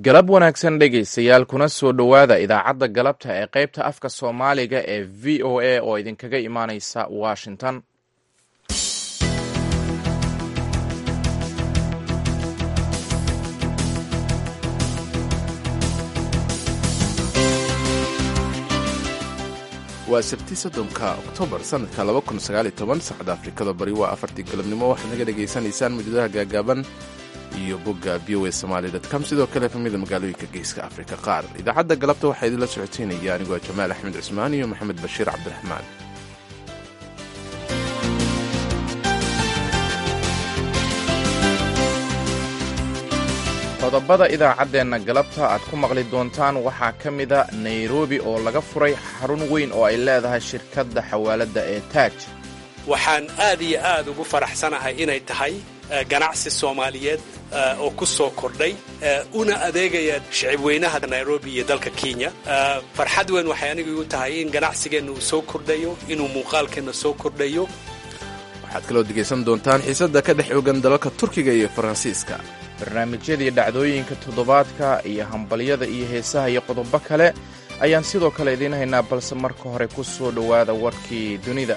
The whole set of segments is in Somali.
galab wanaagsan dhegaystayaal kuna soo dhowaada idaacadda galabta ee qaybta afka soomaaliga ee v o a oo idinkaga imaaneysa washington waa sabti soddonka oktoobar sanadka sacda afrikada bari waa afartii galabnimo waxaad naga dhegaysanaysaan muujadaha gaagaaban iyo bogga b o somaali com sidoo kale kamida magaalooyinka geeska afrika qaar idaacadda galabta waxaa idinla socoteynaya anigoo jamaal axmed cusmaan iyo maxamed bashiir cabdiraxmaan qodobada idaacaddeenna galabta aad ku maqli doontaan waxaa ka mida nairobi oo laga furay xarun weyn oo ay leedahay shirkadda xawaaladda ee taaj waxaan aad iyo aad ugu faraxsanahay inay tahay ganacsi soomaaliyeed oo ku soo kordhay una adeegaya shicibweynaha nairobi iyo dalka kenya farxad weyn waxay aniga igu tahay in ganacsigeenna uu soo kordhayo inuu muuqaalkeenna soo kordhayo waxaad kaloo dhegaysan doontaan xiisadda ka dhex ogan dalalka turkiga iyo faransiiska barnaamijyadii dhacdooyinka toddobaadka iyo hambalyada iyo heesaha iyo qodobo kale ayaan sidoo kale idiin haynaa balse marka hore ku soo dhowaada warkii dunida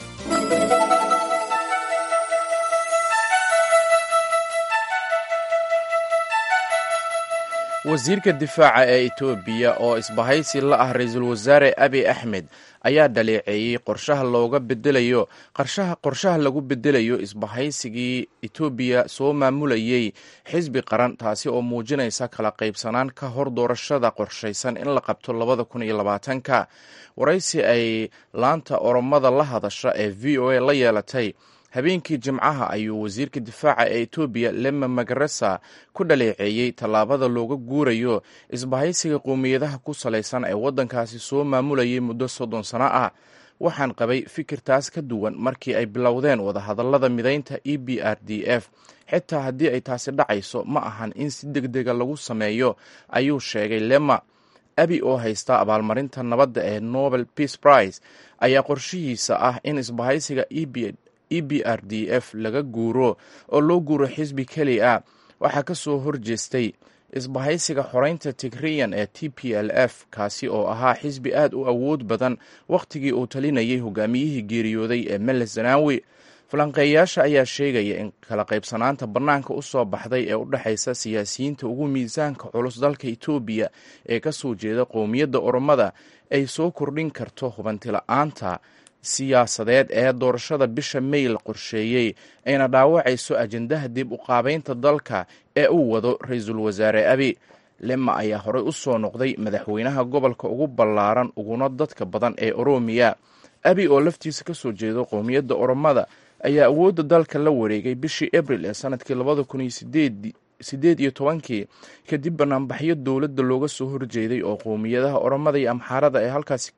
wasiirka difaaca ee etoobiya oo isbahaysi la ah ra-iisul wasaare abi axmed ayaa dhaleeceeyey qorshaha looga bedelayo qarshaha qorshaha lagu bedelayo isbahaysigii etoobiya soo maamulayay xisbi qaran taasi oo muujinaysa kala qaybsanaan ka hor doorashada qorshaysan in la qabto labada kun iyo labaatanka waraysi ay laanta oromada la hadasha ee v o a la yeelatay habeenkii jimcaha ayuu wasiirka difaaca ee etoobiya lema magaresa ku dhaleeceeyey tallaabada looga guurayo isbahaysiga qowmiyadaha ku salaysan ee waddankaasi soo maamulayay muddo soddon sano ah waxaan qabay fikirtaas ka duwan markii ay bilowdeen wadahadallada midaynta e b r d f xitaa haddii ay taasi dhacayso ma ahan in si deg dega lagu sameeyo ayuu sheegay lema abi oo haysta abaalmarinta nabadda ee nobel peace prize ayaa qorshihiisa ah in isbahaysiga e b r d f laga guuro oo loo guuro xisbi keli a waxaa ka soo horjeestay isbahaysiga xoreynta tigriyan ee t p l f kaasi oo ahaa xisbi aad u awood badan wakhtigii uu talinayay hogaamiyihii geeriyooday ee meles zanaawi falanqeeyaasha ayaa sheegaya in kala qaybsanaanta bannaanka u soo baxday ee u dhexaysa siyaasiyiinta ugu miisaanka culus dalka etoobiya ee ka soo jeeda qowmiyadda oromada ay soo kordhin karto hubantila'aanta siyaasadeed ee doorashada bisha may la qorsheeyey ayna dhaawacayso ajendaha dib u qaabaynta dalka ee uu wado ra-iisul wasaare abi lema ayaa horey u soo noqday madaxweynaha gobolka ugu ballaaran uguna dadka badan ee oromiya abi oo laftiisa ka soo jeedo qowmiyadda oromada ayaa awoodda dalka la wareegay bishii abril ee sanadkii labada kun iyo sideed iyo tobankii kadib banaanbaxyo dowladda looga soo horjeeday oo qowmiyadaha oromada iyo amxaarada ee halkaasi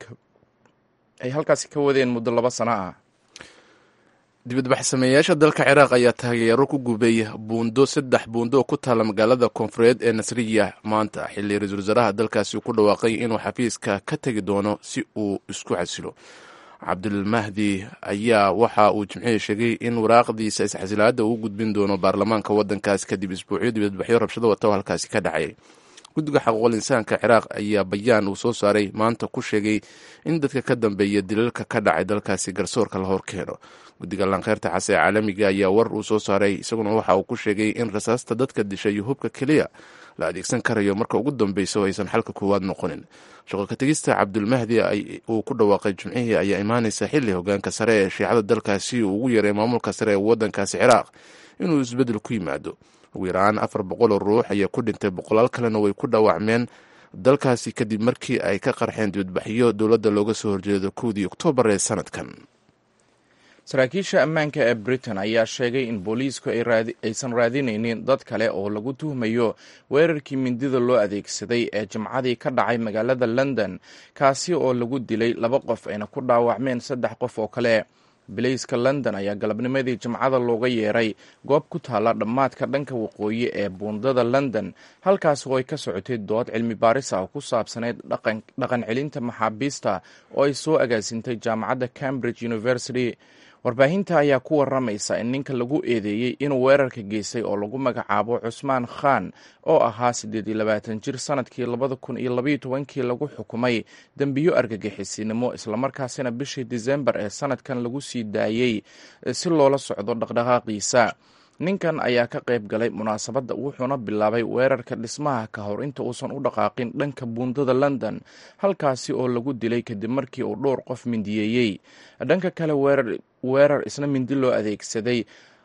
ay halkaasi ka wadeen muddo laba sano ah dibadbaxsameeyaasha dalka ciraaq ayaa taageero ku gubay buundo saddex buundo oo ku taalla magaalada koonfureed ee nasriya maanta xilli ra-iisul wasaaraha dalkaasi uu ku dhawaaqay inuu xafiiska ka tegi doono si uu isku casilo cabdulmahdi ayaa waxa uu jimcihii sheegay in waraaqdiisa isxasilaadda uu gudbin doono baarlamaanka waddankaas kadib isbuucyo dibadbaxyo rabshado wata oo halkaasi ka dhacay guddiga xaquuqul insaanka ciraaq ayaa bayaan uu soo saaray maanta ku sheegay in dadka ka dambeeya dilalka ka dhacay dalkaasi garsoorka la hor keeno guddiga lankeyrta xase ee caalamiga ayaa war uu soo saaray isaguna waxa uu ku sheegay in rasaasta dadka disha iyo hubka keliya la adeegsan karayo marka ugu dambeyso aysan xalka koowaad noqonin shaqolka tegista cabdulmahdi uu ku dhawaaqay jimcihii ayaa imaanaysa xilli hogaanka sare ee shiicada dalkaasi uu ugu yaray maamulka sare ee waddankaasi ciraaq inuu isbeddel ku yimaado ugu yaraan afar boqol oo ruux ayaa ku dhintay boqolaal kalena way ku dhaawacmeen dalkaasi kadib markii ay ka qarxeen dibadbaxyo dowladda looga soo horjeedo kowdii oktoobar ee sanadkan saraakiisha ammaanka ee britain ayaa sheegay in booliisku aysan raadinaynin dad kale oo lagu tuhmayo weerarkii mindida loo adeegsaday ee jimcadii ka dhacay magaalada london kaasi oo lagu dilay laba qof ayna ku dhaawacmeen saddex qof oo kale bilayska london ayaa galabnimadii jimcada looga yeeray goob ku taalla dhammaadka dhanka waqooyi ee buundada london halkaas oo ay ka socotay dood cilmi baaris ah oo ku saabsanayd dhaqan celinta maxaabiista oo ay soo agaasintay jaamacadda cambridge university warbaahinta ayaa ku waramaysa in ninka lagu eedeeyey inuu weerarka geystay oo lagu magacaabo cusmaan khan oo ahaa siddeed iyo labaatan jir sanadkii labada kun iyo labaiyo tobankii lagu xukumay dembiyo argagixisinimo islamarkaasina bishii disembar ee sanadkan lagu sii daayey si loola socdo dhaqdhaqaaqiisa ninkan ayaa ka qayb galay munaasabadda wuxuuna bilaabay weerarka dhismaha ka hor inta uusan u dhaqaaqin dhanka buundada london halkaasi oo lagu dilay kadib markii uu dhowr qof mindiyeeyey dhanka kale weerar isna mindi loo adeegsaday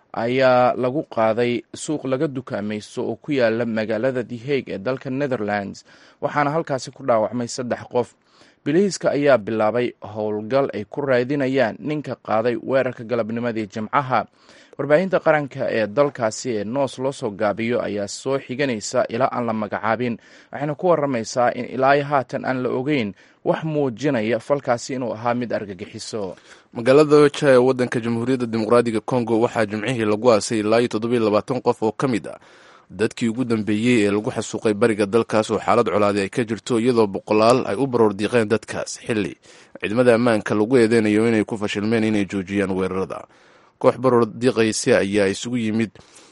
ayaa lagu qaaday suuq laga dukaamaysto oo ku yaala magaalada the hague ee dalka netherlands waxaana halkaasi ku dhaawacmay saddex qof bilihiiska ayaa bilaabay howlgal ay ku raadinayaan ninka qaaday weerarka galabnimadii jimcaha warbaahinta qaranka ee dalkaasi ee noos loo soo gaabiyo ayaa soo xiganaysa ilaa aan la magacaabin waxayna ku waramaysaa in ilaa haatan aan la ogeyn wax muujinaya falkaasi inuu ahaa mid argagixiso magaalada oja ee wadanka jamhuuriyadda dimuqraadiga congo waxaa jimcihii lagu aasay ilaa iyo toddobiyo labaatan qof oo ka mid ah dadkii ugu dambeeyey ee lagu xasuuqay bariga dalkaas oo xaalad colaadi ay ka jirto iyadoo boqolaal ay u baroor diiqeen dadkaas xilli ciidamada ammaanka lagu eedeynayo inay ku fashilmeen inay joojiyaan weerarada koox baroor diiqaysa ayaa isugu yimid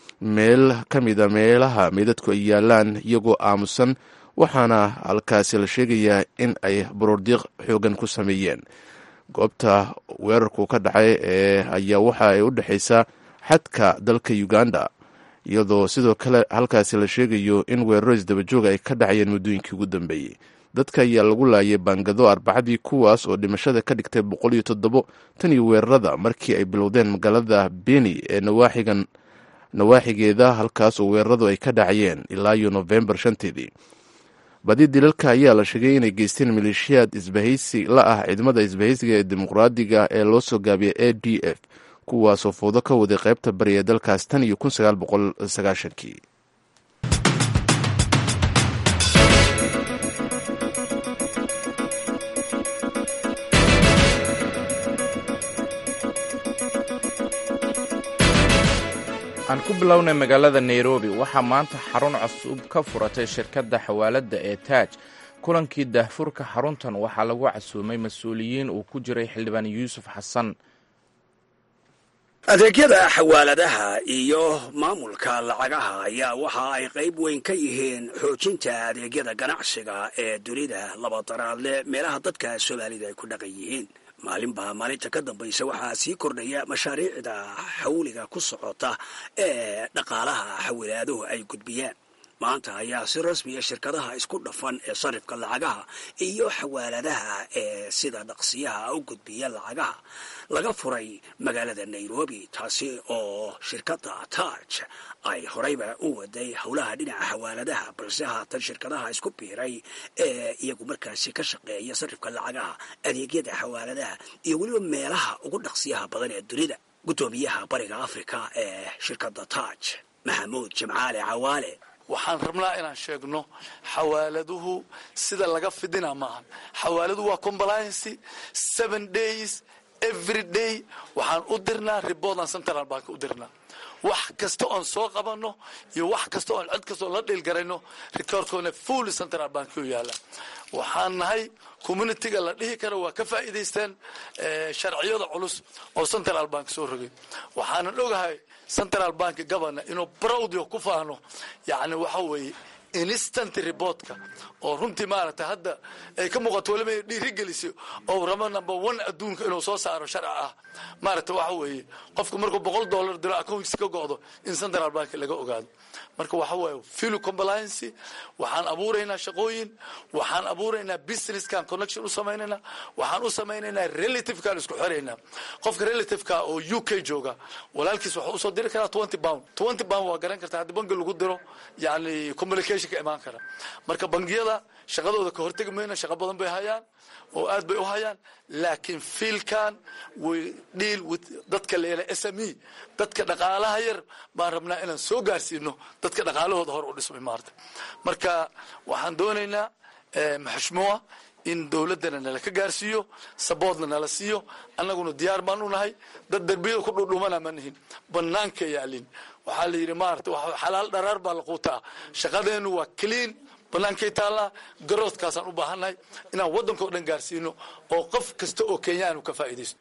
meel ka mida meelaha meydadku ay yaalaan iyagoo aamusan waxaana halkaasi la sheegayaa in ay baroordiiq xoogan ku sameeyeen goobta weerarku ka dhacay ee ayaa waxa ay u dhexaysaa xadka dalka uganda iyadoo sidoo kale halkaasi la sheegayo in weeraro isdabajooga ay ka dhacayeen muddooyinkii ugu dambeeyey dadka ayaa lagu laayay baangado arbacadii kuwaas oo dhimashada ka dhigtay boqol iyo toddobo tan iyo weerarada markii ay bilowdeen magaalada beni ee nawaaxigan nawaaxigeeda halkaas oo weeraradu ay ka dhacayeen ilaa iyo nofembar shanteedii badi dilalka ayaa la sheegay inay geysteen maleeshiyaad isbahaysi la ah ciidamada isbahaysiga ee dimuqraadiga ee loo soo gaabiyay a d f kuwaasoo fowdo ka waday qaybta bari ee dalkaas tan iyo kun sagaal boqol sagaashankii aan ku bilownay magaalada nairobi waxaa maanta xarun cusub ka furatay shirkadda xawaaladda ee taaj kulankii daahfurka xaruntan waxaa lagu casuumay mas-uuliyiin uu ku jiray xildhibaan yuusuf xasan adeegyada xawaaladaha iyo maamulka lacagaha ayaa waxa ay qayb weyn ka yihiin xoojinta adeegyada ganacsiga ee dunida labadaraadle meelaha dadka soomaalida ay ku dhaqan yihiin maalinba maalinta ka dambaysa waxaa sii kordhaya mashaariicda xawliga ku socota ee dhaqaalaha xawilaaduhu ay gudbiyaan maanta ayaa si rasmiya shirkadaha isku dhafan ee sarifka lacagaha iyo xawaaladaha ee sida dhaqsiyaha u gudbiya lacagaha laga furay magaalada nairobi taasi oo shirkadda taaj ay horeyba u waday howlaha dhinaca xawaaladaha balse haatan shirkadaha isku biiray ee iyagu markaasi ka shaqeeya sarifka lacagaha adeegyada xawaaladaha iyo weliba meelaha ugu dhaqsiyaha badan ee dunida guddoomiyaha bariga africa ee shirkadda taaj maxamuud jimcaale cawaale waxaan rabnaa inaan sheegno xawaaladuhu sida laga fidina maaha xawaaladuhu waa compliancy seven days every day waxaan u dirnaa riboodaan central bank u dirnaa wax kasta oon soo qabanno iyo wax kasta oon cod kasta oon la dhiilgarayno rikoorkoona full central bank u yaala waxaan nahay communitiga la dhihi karo waa ka faa'iidaysteen sharciyada culus oo central bank soo rogay waxaanan ogahay central bank governor inuu browdio ku faano yacni waxa weeye instant reportka oo runtii maaragtay hadda ay ka muuqato waliba inay dhiirigelisay oo rabo number one adduunka inuu soo saaro sharci ah maaragtay waxa weeye qofku markuu boqol dollar diro accounts ka go'do in central bank laga ogaado marka waxa waaye filu compliance waxaan abuuraynaa shaqooyin waxaan abuuraynaa businesskan connection u samaynaynaa waxaan u samaynaynaa relativekaan isku xiraynaa qofka relativeka oo u k jooga walaalkiis waxuu usoo diri karaa twenty pound twenty pound waa garan kartaa haddii bangi lagu diro yani communication ka imaan kara marka bangiyada shaqadooda ka hortegi mayna shaqo badan bay hayaan oo aad bay u hayaan laakiin fiilkan way dhiil with dadka leela s m e dadka dhaqaalaha yar baan rabnaa inaan soo gaarsiino dadka dhaqaalahooda hor u dhismay maarta marka waxaan doonaynaa maxushmuwa in dowladdana nala ka gaarsiiyo saboodna nala siiyo annaguna diyaar baan u nahay dad derbiyada ku dhudhumana ma nihin banaanka yaalin waxaa la yidhi maarata xalaal dharaar baa la quutaa shaqadeennu waa clean banaankay taallaa garoodkaasaan u baahannahay inaan waddanka o dhan gaarsiino oo qof kasta oo kenyaan ka faa'iidaysto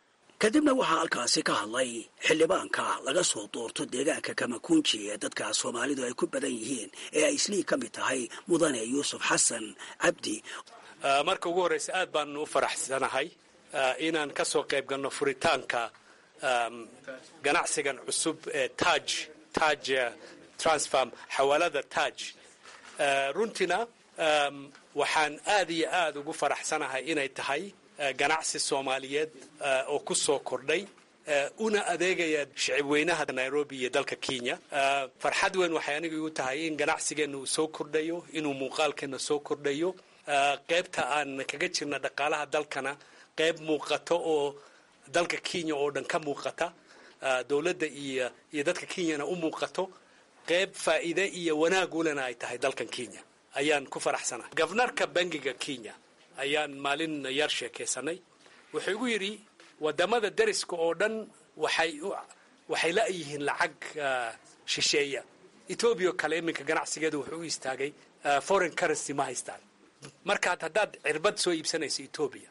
kadibna waxaa halkaasi ka hadlay xildhibaanka laga soo doorto deegaanka kamakunji ee dadka soomaalidu ay ku badan yihiin ee ay islii ka mid tahay mudane yuusuf xasan cabdi marka ugu horreysa aad baan u faraxsanahay inaan ka soo qayb galno furitaanka ganacsigan cusub ee taj taj transfarm xawaalada taj runtiina waxaan aad iyo aad ugu faraxsanahay inay tahay ganacsi soomaaliyeed oo ku soo kordhay una adeegaya shicibweynaha nairobi iyo dalka kenya farxad weyn waxay aniga igu tahay in ganacsigeenna uu soo kordhayo inuu muuqaalkeenna soo kordhayo qaybta aan kaga jirna dhaqaalaha dalkana qayb muuqato oo dalka kenya oo dhan ka muuqata dowladda iyo iyo dadka kenyana u muuqato qayb faa'iide iyo wanaag ulena ay tahay dalkan kenya ayaan ku faraxsanahay gofnarka bangiga kenya ayaan maalin yar sheekaysanay wuxuu igu yidhi wadamada dariska oo dhan waxay waxay la-yihiin lacag shisheeya etoobiya oo kale iminka ganacsigeedu wuxuu u istaagay foreign currency ma haystaan markaad haddaad cirbad soo iibsanayso etoobiya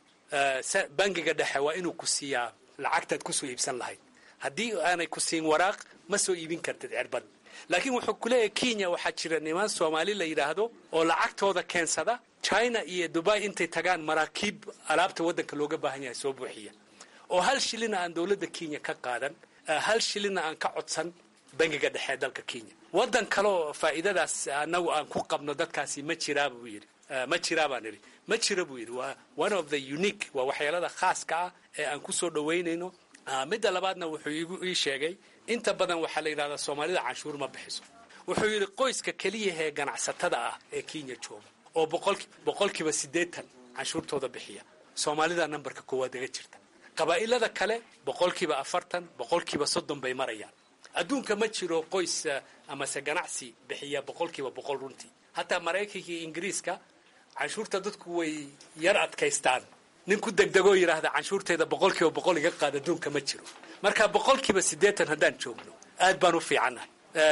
bangiga dhexe waa inuu ku siiyaa lacagtaad kusoo iibsan lahayd haddii aanay ku siin waraaq ma soo iibin kartid cirbad laakiin wuxuu ku leeyahay kenya waxaa jira niman soomaali la yidhaahdo oo lacagtooda keensada china iyo dubai intay tagaan maraakiib alaabta waddanka looga baahan yahay soo buuxiya oo hal shilina aan dowladda kenya ka qaadan hal shilina aan ka codsan bangiga dhexe ee dalka kenya waddan kale oo faa'iidadaas annagu aan ku qabno dadkaasi ma jiraa buu yidhi ma jiraa baan idhi ma jira buu yidhi waa one of the unique waa waxyeelada khaaska ah ee aan ku soo dhowaynayno midda labaadna wuxuu igu ii sheegay inta badan waxaa la yidhahdaa soomaalida canshuur ma bixiso wuxuu yidhi qoyska keliyaha ee ganacsatada ah ee kenya jooga oo boqolkiiba siddeetan canshuurtooda bixiya soomaalida nambarka koowaad aga jirta qabaa'ilada kale boqolkiiba afartan boqolkiiba soddon bay marayaan adduunka ma jiro qoys amase ganacsi bixiya boqolkiiba boqol runtii hataa maraykanka iyo ingiriiska canshuurta dadku way yar adkaystaan nin ku degdegoo yidhaahda canshuurteeda boqolkiiba boqol iga qaad adduunka ma jiro marka boqolkiiba siddeetan haddaan joogno aad baan u fiicannahay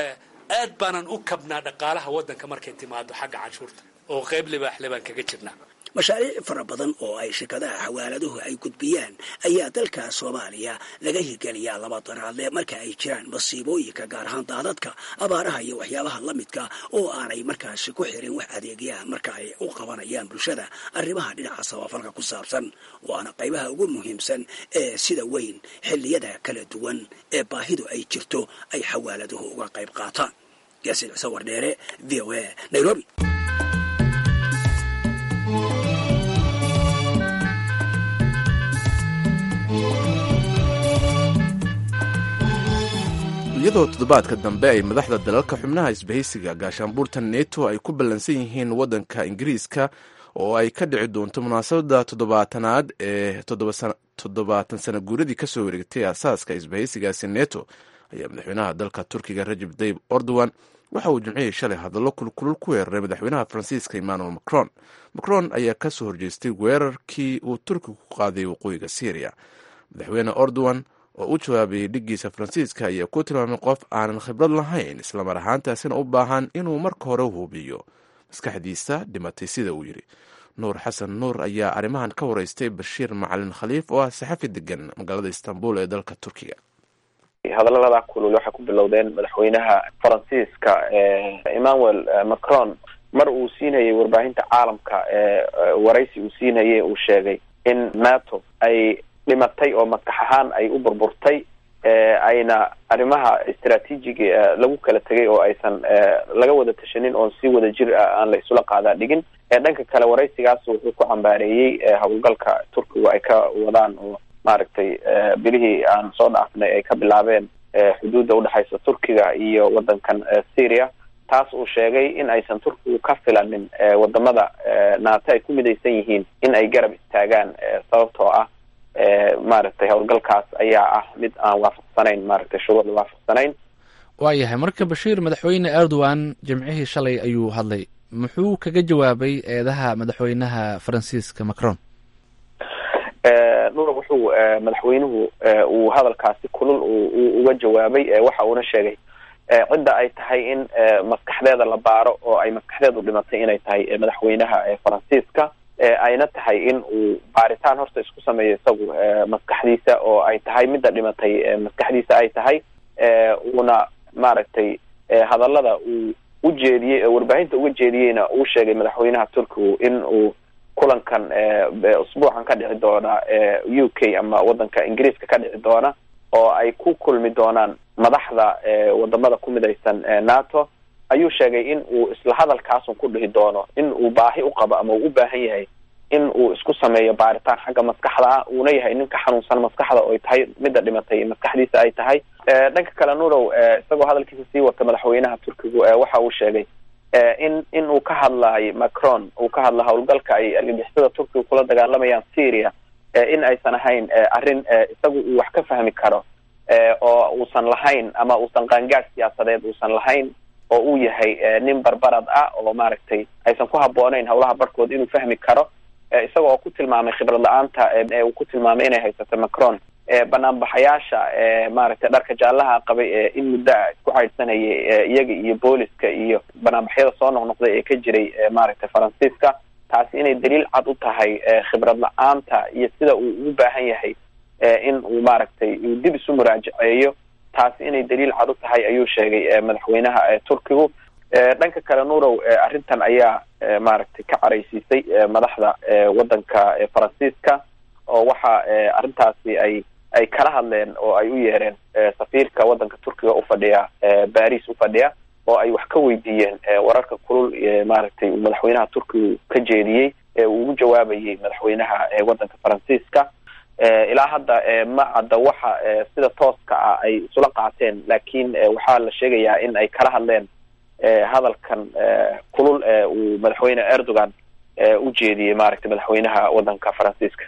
aad baanan u kabnaa dhaqaalaha waddanka markay timaado xagga canshuurta oo qayb libaaxle baan kaga jirnaa mashaariic fara badan oo ay shirkadaha xawaaladuhu ay gudbiyaan ayaa dalka soomaaliya laga hirgeliyaa laba daraadle marka ay jiraan masiibooyinka gaar ahaan daadadka abaaraha iyo waxyaabaha la midka oo aanay markaasi ku xirin wax adeegyaha marka ay u qabanayaan bulshada arrimaha dhinaca samafalka ku saabsan waana qaybaha ugu muhiimsan ee sida weyn xilliyada kala duwan ee baahidu ay jirto ay xawaaladuhu uga qayb qaataan yaasiin cise wardheere v o a nairobi iyadoo toddobaadka dambe ay madaxda dalalka xubnaha isbahaysiga gaashaanbuurta neto ay ku ballansan yihiin waddanka ingiriiska oo ay ka dhici doonto munaasabadda toddobaatanaad ee toddobaatan sana guuradii ka soo wareegtay aasaaska isbahaysigaasi neto ayaa madaxweynaha dalka turkiga rajab tayib erdogan waxa uu jimcihii shalay hadallo kulkulul ku weeraray madaxweynaha faransiiska emmanuel macron macron ayaa ka soo horjeestay weerarkii uu turkigu ku qaaday waqooyiga syriya madaxweyne erdogan oo u jawaabayay dhiggiisa faransiiska ayaa ku tilmaamay qof aanan khibrad lahayn islamar ahaantaasina u baahan inuu marka hore hubiyo maskaxdiisa dhimatay sida uu yidhi nuur xasan nuur ayaa arrimahan ka waraystay bashiir macalin khaliif oo ah saxafi degan magaalada istanbul ee dalka turkiga hadallada kulul waxay ku bilowdeen madaxweynaha faransiiska emmanuel macron mar uu siinayay warbaahinta caalamka ee waraysi uu siinayay uu sheegay in nato ay dhimatay oo madax ahaan ay u burburtay ayna arrimaha istraatiijiga lagu kala tegay oo aysan laga wada tashanin oon si wada jir ah aan la isula qaadaa dhigin dhanka kale waraysigaas wuxuu ku cambaareeyey howlgalka turkigu ay ka wadaan oo maaragtay bilihii aan soo dhaafnay ay ka bilaabeen xuduudda udhexaysa turkiga iyo waddankan syria taas uu sheegay in aysan turkigu ka filanin wadamada naato ay ku midaysan yihiin in ay garab istaagaan sababtoo ah maaragtay howlgalkaas ayaa ah mid aan waafaqsanayn maaragtay shuruucda waafaqsanayn waayahay marka bashiir madaxweyne erdogan jimcihii shalay ayuu hadlay muxuu kaga jawaabay eedaha madaxweynaha faransiiska macron nuura wuxuu madaxweynuhu uu hadalkaasi kulul uga jawaabay waxa uuna sheegay cidda ay tahay in maskaxdeeda la baaro oo ay maskaxdeedu dhimatay inay tahay madaxweynaha faransiiska ayna tahay in uu baaritaan horta isku sameeyo isagu maskaxdiisa oo ay tahay midda dhimatay maskaxdiisa ay tahay uuna maaragtay hadallada uu ujeediyey warbaahinta uga jeediyeyna uu sheegay madaxweynaha turkigu in uu kulankan usbuucan ka dhici doona u k ama wadanka ingiriiska ka dhici doona oo ay ku kulmi doonaan madaxda wadamada ku midaysan nato ayuu sheegay in uu isla hadalkaasun ku dhihi doono in uu baahi u qabo ama uu u baahan yahay in uu isku sameeyo baaritaan xagga maskaxda ah uuna yahay nin ka xanuunsan maskaxda oo ay tahay midda dhimatay maskaxdiisa ay tahay dhanka kale nurow isagoo hadalkiisa sii wata madaxweynaha turkigu waxa uu sheegay in in uu ka hadlahay macron uu ka hadla howlgalka ay argagixisada turkiga kula dagaalamayaan syria in aysan ahayn arrin isagu uu wax ka fahmi karo oo uusan lahayn ama uusan qaangaad siyaasadeed uusan lahayn oo uu yahay nin barbarad ah oo maaragtay aysan ku habbooneyn howlaha barkood inuu fahmi karo isaga oo ku tilmaamay khibrad la-aanta uu ku tilmaamay inay haysato macron banaanbaxayaasha maaragtay dharka jaallaha qabay ee in muddo a isku caydsanayay iyaga iyo booliska iyo banaanbaxyada soo noqnoqday ee ka jiray maaragtay faransiiska taasi inay daliil cad u tahay khibrad la-aanta iyo sida uu ugu baahan yahay in uu maaragtay uu dib isu muraajaceeyo taasi inay daliil cad u tahay ayuu sheegay madaxweynaha turkigu dhanka kale nurow arrintan ayaa maaragtay ka caraysiisay madaxda wadanka faransiiska oo waxa arrintaasi ay ay kala hadleen oo ay u yeereen safiirka wadanka turkiga ufadhiya baris ufadhiya oo ay wax ka weydiiyeen wararka kulul maaragtay uu madaxweynaha turkigu ka jeediyey ee uu ugu jawaabayay madaxweynaha wadanka faransiiska ilaa hadda ma cadda waxa sida tooska ah ay isula qaateen laakiin waxaa la sheegayaa in ay kala hadleen hadalkan kulul ee uu madaxweyne erdogan u jeediyey maaragtay madaxweynaha wadanka faransiiska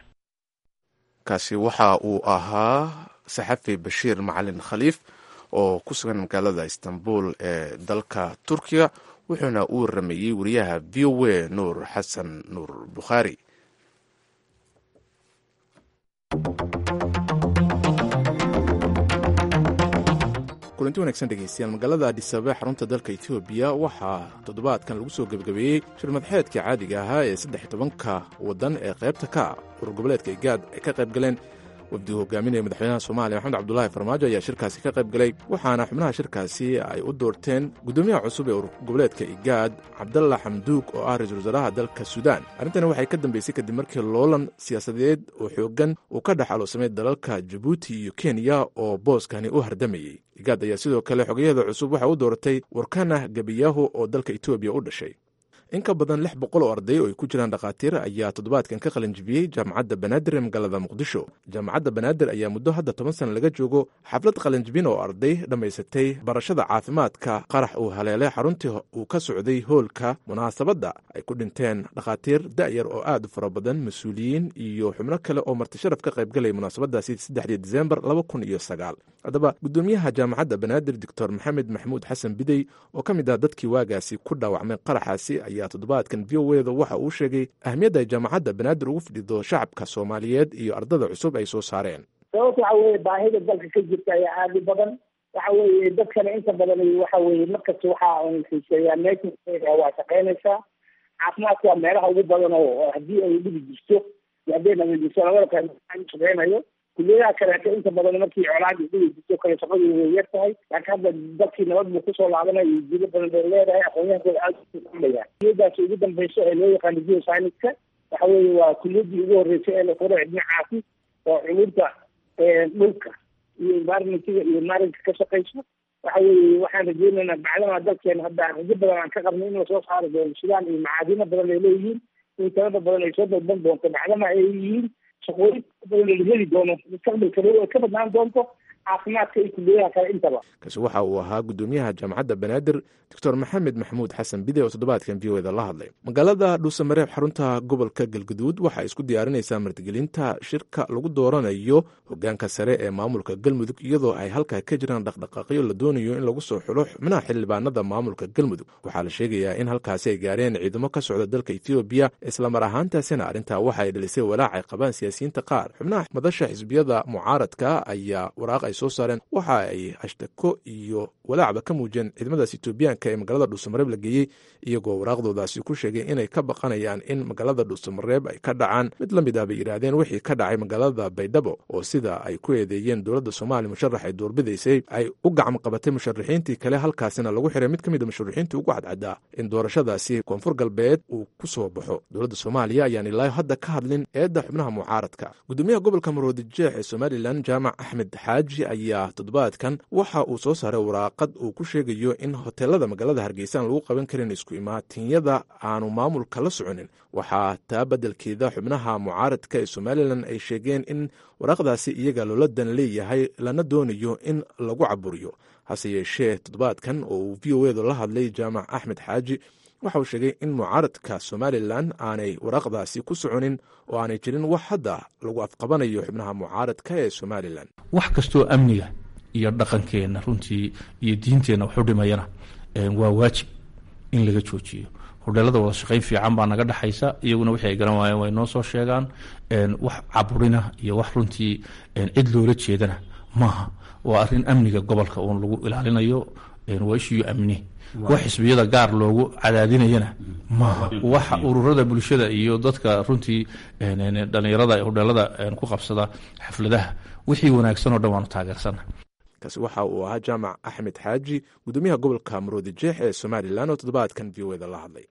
kaasi waxa uu ahaa saxafi bashiir macalin khaliif oo ku sugan magaalada istanbul ee dalka turkiga wuxuuna u waramayey wariyaha v o a nuur xasan nuur bukhaari kulanti wanagsan dhegeystayaal magaalada adhisabe xarunta dalka etoobiya waxaa toddobaadkan lagu soo gebagabeeyey shirmadxeedka caadiga ahaa ee saddex tobanka waddan ee qaybta ka ah urur goboleedka igaad ay ka qayb galeen wafdigu hogaaminaya madaxweynaha soomaaliya maxamed cabdulaahi farmaajo ayaa shirkaasi ka qayb galay waxaana xubnaha shirkaasi ay u doorteen guddoomiyaha cusub ee urur goboleedka igaad cabdalla xamduug oo ah ra-iisul wasaaraha dalka suudaan arrintani waxay ka dambeysay kadib markii loolan siyaasadeed oo xooggan uu ka dhex aloosamay dalalka jabuuti iyo kenya oo booskani u hardamayey igaad ayaa sidoo kale xogayaheeda cusub waxay u dooratay warkana gebiyahu oo dalka etoobiya u dhashay in ka badan lix boqol oo arday oo ay ku jiraan dhakhaatiir ayaa toddobaadkan ka qalinjibiyey jaamacadda banaadir ee magaalada muqdisho jaamacadda banaadir ayaa muddo hadda toban sana laga joogo xaflad qalinjibin oo arday dhammaysatay barashada caafimaadka qarax uu haleelay xaruntii uu ka socday hoolka munaasabadda ay ku dhinteen dhakhaatiir da'yar oo aad u fara badan mas-uuliyiin iyo xubno kale oo martisharaf ka qaybgalaya munaasabadaasi saddexdii disembar laba kun iyo sagaal haddaba guddoomiyaha jaamacadda banaadir doctor maxamed maxamuud xasan bidey oo ka mid ah dadkii waagaasi ku dhaawacmay qaraxaasi ayaa toddobaadkan v o eda waxa uu sheegay ahmiyadda ay jaamacadda banaadir ugu fidhido shacabka soomaaliyeed iyo ardada cusub ay soo saareen sababta waxa weye baahida dalka ka jirta ayaa aada u badan waxa weye dadkana inta badan waxa weye markasta waxa xiiseeyaa meesha waa shaqeynaysaa caafimaadka waa meelaha ugu badan oo haddii ay dhibi jirto iyo hadday nabadiso labada kale shaqeynayo kuliyadaha kaleeto inta badan markii colaadi dhibi jirto kale shaqadu way yar tahay laakiin hadda dalkii nabad buu kusoo laabanaya iyo jido badan bay leedahay aqoonyahankooda aada uaya kuliyadaas ugu dambeyso ee loo yaqaano geoscienska waxa weye waa kuliyadii ugu horreysay ee la qoro dhinacaasi oo culumta dhulka iyo environmentiga iyo maarinka ka shaqeyso waxa weye waxaan rajeynaynaa bacdama dalkeena hadda rajo badan aan ka qabnay in lasoo saari doono sidaan iyo macaadino badan ay leeyihiin in talada badan ay soo dalban doonto bacdama ay yihiin shaqooyin badan la heli doono mustaqbalka dhow ay ka badnaan doonto caafimaadka iyo kuliyadaha kale intaba kaasi waxa uu ahaa guddoomiyaha jaamacadda banaadir doctor maxamed maxamuud xasan bide oo toddobaadkan v o eda la hadlay magaalada dhuusamareeb xarunta gobolka galguduud waxaa isku diyaarinaysaa martigelinta shirka lagu dooranayo hogaanka sare ee maamulka galmudug iyadoo ay halkaa ka jiraan dhaqdhaqaaqyo la doonayo in lagu soo xulo xubnaha xildhibaanada maamulka galmudug waxaa la sheegayaa in halkaasi ay gaareen ciidamo ka socda dalka ethoobiya islamar ahaantaasina arrintaa waxa ay dhalisay walaac ay qabaan siyaasiyiinta qaar xubnaha madasha xisbiyada mucaaradka ayaa waraaq ay ay soo saareen waxa ay ashtako iyo walaacba ka muujiyeen ciidamadaas etoobiyaanka ee magaalada dhuusamareeb la geeyey iyagoo waraaqdoodaasi ku sheegay inay ka baqanayaan in magaalada dhuusamareeb ay ka dhacaan mid la mid ah bay yidhaahdeen wixii ka dhacay magaalada baydhabo oo sida ay ku eedeeyeen dowladda soomaaliya musharax ay doorbidaysay ay u gacmo qabatay musharaxiintii kale halkaasina lagu xiray mid ka mid a musharaxiintii ugu cadcaddaa in doorashadaasi koonfur galbeed uu ku soo baxo dowladda soomaaliya ayaan ilaayo hadda ka hadlin eedda xubnaha mucaaradka gudoomiyaha gobolka maroodijeex ee somalilan jaamac axmed xaaji ayaa toddobaadkan waxa uu soo saaray waraaqad uu ku sheegayo in hoteelada magaalada hargeysa aan lagu qaban karin isku imaatinyada aanu maamulka la soconin waxaa taa beddelkeeda xubnaha mucaaradka ee somalilan ay sheegeen in waraaqdaasi iyaga loola dan leeyahay lana doonayo in lagu caburiyo hase yeeshee toddobaadkan oo uu v o edu la hadlay jaamac axmed xaaji waxa uu sheegay in mucaaradka somalilan aanay waraaqdaasi ku soconin oo aanay jirin wax hadda lagu afqabanayo xubnaha mucaaradka ee somalilan wax kastoo amniga iyo dhaqankeenna runtii iyo diinteenna waxu dhimayana waa waajib in laga joojiyo hodheelada wada shaqayn fiican baa naga dhexaysa iyaguna wixii ay garan waayeen way noo soo sheegaan wax caburina iyo wax runtii cid loola jeedana maaha waa arrin amniga gobolka uun lagu ilaalinayo waa ishiyo amni wax xisbiyada gaar loogu cadaadinayana maaha waxa ururada bulshada iyo dadka runtii dhalinyarada ee hodheelada ku qabsada xafladaha wixii wanaagsan oo dhan waanu taageersana kaasi waxa uu ahaa jaamac axmed xaaji gudoomiyaha gobolka maroodi jeex ee somalilan oo toddobaadkan v o eda la hadlay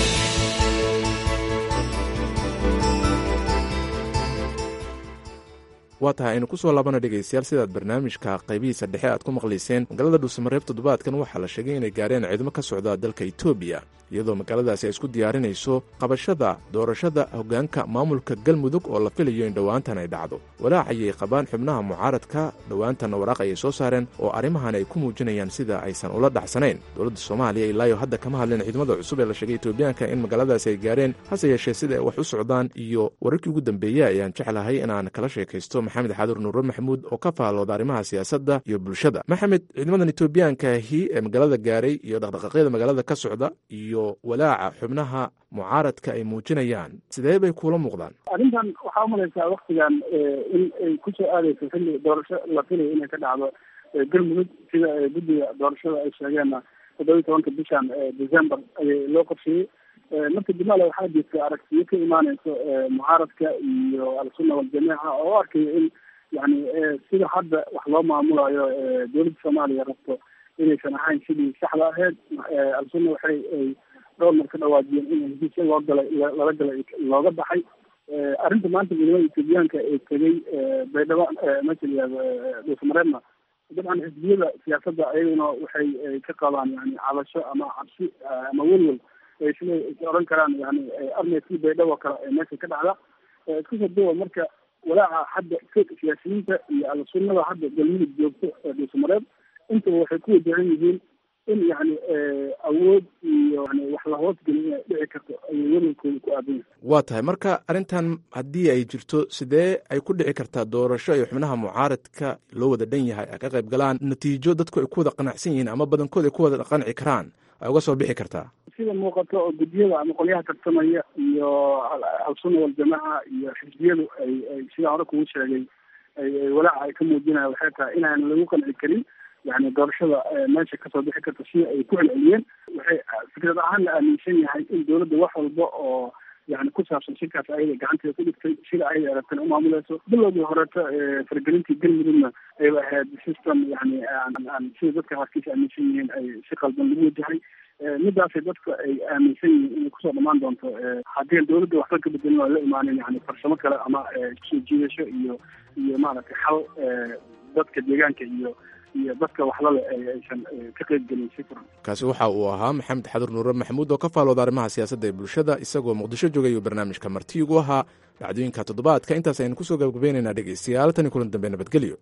waa tahay aynu ku soo laabana dhegaystayaal sidaad barnaamijka qaybihiisa dhexe aad ku maqlayseen magaalada dhuusamareeb toddobaadkan waxaa la sheegay inay gaareen ciidamo ka socda dalka etoobiya iyadoo magaaladaasi ay isku diyaarinayso qabashada doorashada hoggaanka maamulka galmudug oo la filayo in dhowaantan ay dhacdo walaac ayay qabaan xubnaha mucaaradka dhowaantanna waraaq ayay soo saareen oo arrimahan ay ku muujinayaan sida aysan ula dhacsanayn dowladda soomaaliya ilaayo hadda kama hadleen ciidamada cusub ee la sheegay etoobiyaanka in magaaladaasi ay gaareen hase yeeshee sida ay wax u socdaan iyo wararkii ugu dambeeyey ayaan jeclahay inaan kala sheekaysto maxamed xadur nuure maxamuud oo ka faallooda arrimaha siyaasadda iyo bulshada maxamed ciidamadan etoobiyaankahi ee magaalada gaaray iyo dhaqdhaqaaqyada magaalada ka socda iyo walaaca xubnaha mucaaradka ay muujinayaan sidee bay kuula muuqdaan arrintan waxaa umalaysaa waktigan in ay kusoo aadeyso xilli doorasho la filayo inay ka dhacdo galmudug sida guddiga doorashada ay sheegeenna toddoba iyo tobanka bishan december ayay loo qorsheeyey marka jimala waxaa jirta aragtiyo ka imaaneyso mucaaradka iyo al-sunna waljamiica oo u arkayo in yani sida hadda wax loo maamulayo dowladda soomaaliya rabto inaysan ahayn sidii saxda ahayd al-sunna waxay ay dhowr mar ka dhawaajiyeen in heshiisya loo galay lala galay looga baxay arrinta maanta ciidamada etoobiyaanka ee tegay baydhabo meesha layihahdo dhuusamareebna dabcan xisbiyada siyaasadda ayaguna waxay ka qabaan yani cabasho ama cabsi ama welwel sida is oran karaan yani armeykii baydhabo kale ee meesha ka dhacda isku soo duwa marka walaaca hadda siyaasiyiinta iyo al-sunnada hadda galmudug joogto ee dhuusamareeb intaba waxay ku wajahan yihiin in yani awood iyo yani wax la hoosgelin inay dhici karto ayay welwelkooda ku aadan yahay waa tahay marka arrintan haddii ay jirto sidee ay ku dhici kartaa doorasho ay xubnaha mucaaradka loo wada dhan yahay ay ka qayb galaan natiijo dadku ay ku wada qanacsan yihiin ama badankood ay ku wada qanci karaan ay uga soo bixi kartaa sida muuqato oo guddiyada ama qolyaha tartamaya iyo al-sunna waljamaaca iyo xisbiyadu ay ay sidaa hore kugu sheegay ay walaaca ay ka muujinaya waxay tahay inaan lagu qanci karin yani doorashada meesha kasoo bixi karta sida ay ku celceliyeen waxay fikrad ahaan la aaminsan yahay in dowladda wax walba oo yani ku saabsan shirkaas ayada gacanteeda ku dhigtay sida ayada aragtana umaamulayso bilowdii horeeto faragelintii galmudugna ayba ahayd system yani aan sida dadka qaarkiisa aaminsan yihiin ay si qalban lagu wajahay midaasay dadka ay aaminsan yihiin inay kusoo dhamaan doonto haddii dowladda waxba ka bedelin oo la imaanin yani farsamo kale ama soo jiidasho iyo iyo maaragtay xal dadka deegaanka iyo iyo dadka waxlale aysan ka qayb gelin si furan kaasi waxa uu ahaa maxamed xadur nuure maxamuud oo ka faalooda arrimaha siyaasadda ee bulshada isagoo muqdisho joogay uu barnaamijka marti ugu ahaa dhacdooyinka toddobaadka intaas aynu kusoo gabagabaynaynaa dhegeystayaal tani kulan dambe nabadgelyo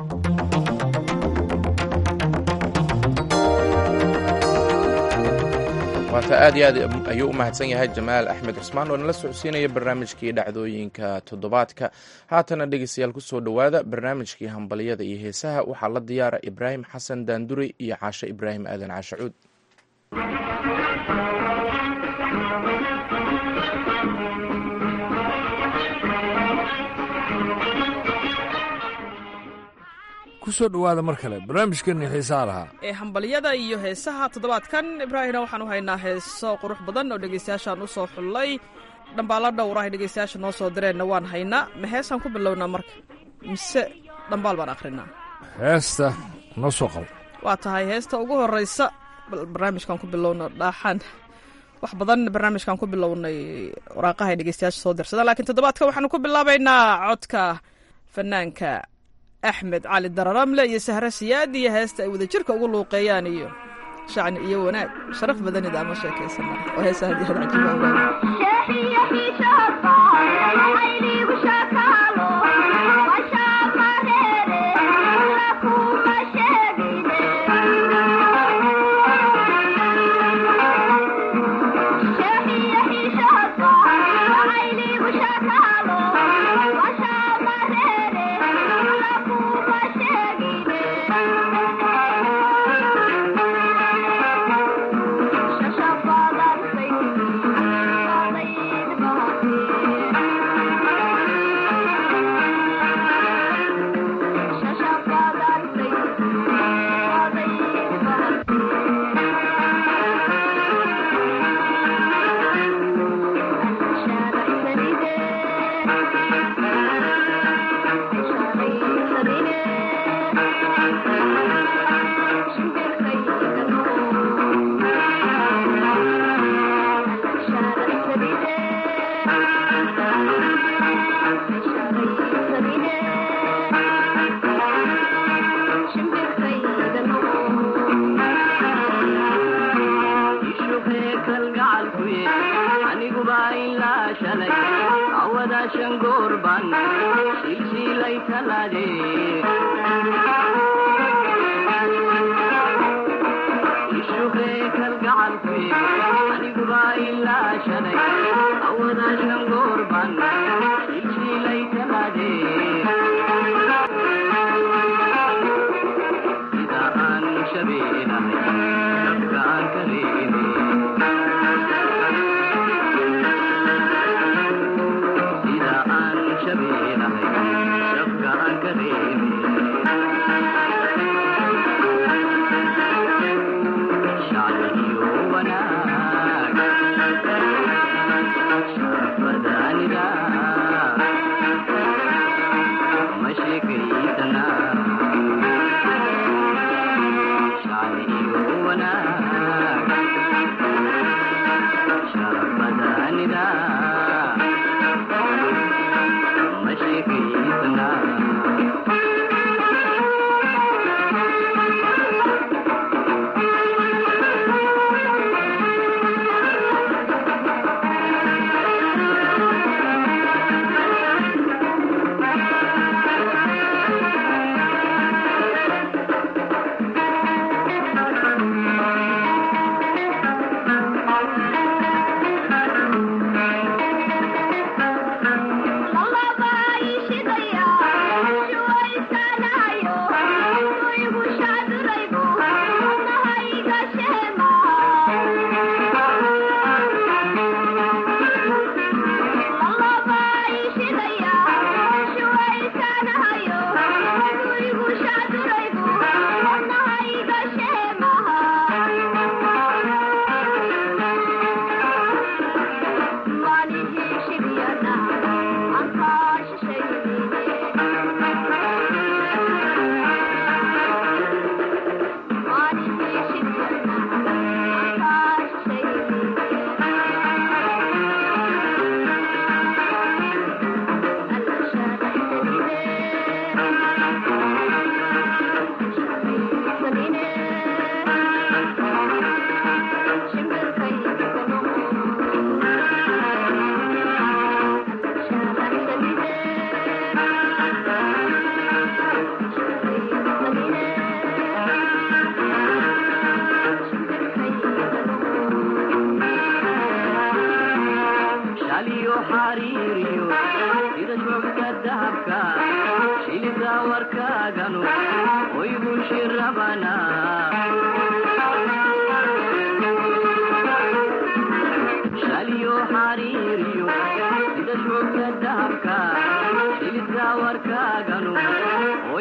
waata aad iyo aad ayuu u mahadsan yahay jamaal axmed cusmaan oo nala socodsiinaya barnaamijkii dhacdooyinka toddobaadka haatana dhegeystayaal kusoo dhowaada barnaamijkii hambalyada iyo heesaha waxaa la diyaara ibraahim xasan daanduri iyo caashe ibraahim aadan caashacuud ku soo dhowaada mar kale barnaamijkeenii xiisaha lahaa ee hambalyada iyo heesaha toddobaadkan ibraahimna waxaan u haynaa heeso qurux badan oo dhegaystayaashaan u soo xullay dhambaalla dhowr ah dhegaystayaasha noo soo direenna waan haynaa ma heesaan ku bilownaa marka mise dhambaal baan akhrinaa heesta noo soo qabo waa tahay heesta ugu horraysa bal barnaamijkan ku bilowno dhaaxaan wax badan barnaamijkan ku bilownay waraaqaha ay dhegeystayaasha soo dirsadaan laakiin toddobaadka waxaanu ku bilaabaynaa codka fanaanka axmed cali dararamle iyo sahre siyaad iyo heesta ay wadajirka ugu luuqeeyaan iyo shacni iyo wanaag sharaf badanida ama sheekaysana oo heesa hadii had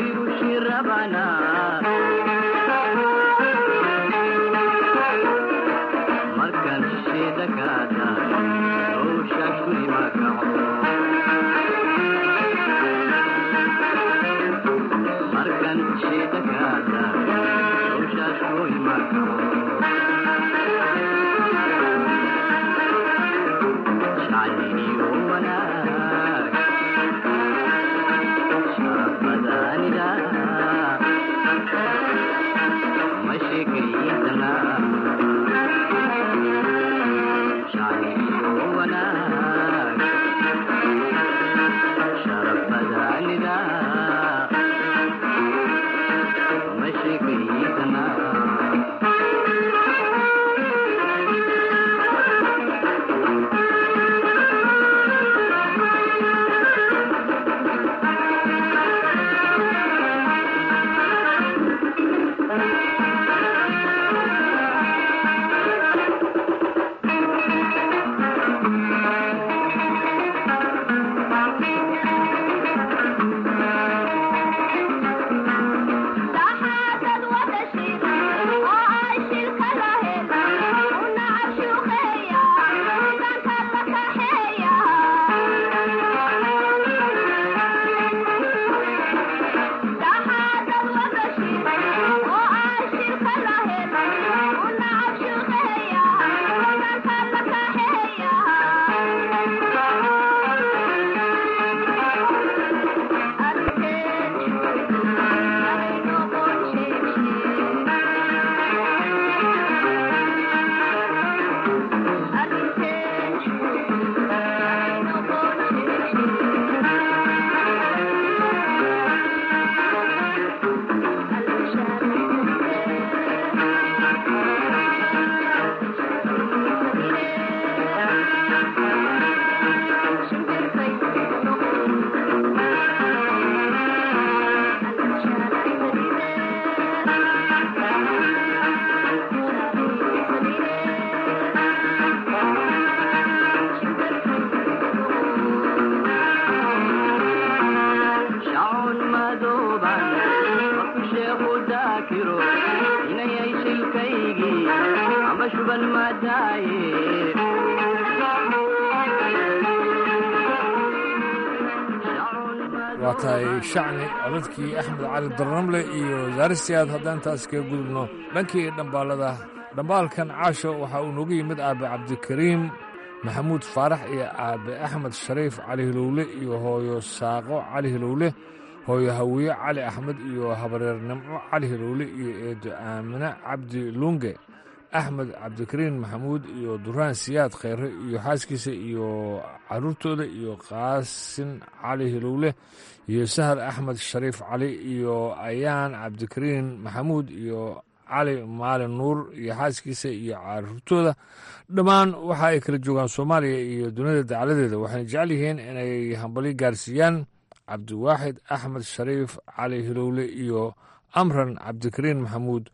waa tahay shacni codadkii axmed cali darnamle iyo zaaristiaad haddaan taas kaga gudubno dhankii dhambaalada dhambaalkan caasho waxaa uu noogu yimid aabe cabdikariim maxamuud faarax iyo aabe axmed shariif cali hilowle iyo hooyo saaqo cali hilowle hooyo hawiye cali axmed iyo habareer nimco cali hilowle iyo eedo aamine cabdi luunge axmed cabdikariin maxamuud iyo duraan siyaad kheyre iyo xaaskiisa iyo caruurtooda iyo qaasin cali hilowle iyo sahal axmed shariif cali iyo ayaan cabdikariin maxamuud iyo cali maalin nuur iyo xaaskiisa iyo caruurtooda dhammaan waxa ay kala joogaan soomaaliya iyo dunida dacaladeeda waxayna jecel yihiin inay hambali gaarsiiyaan cabdiwaaxid axmed shariif cali hilowle iyo amran cabdikariin maxamuud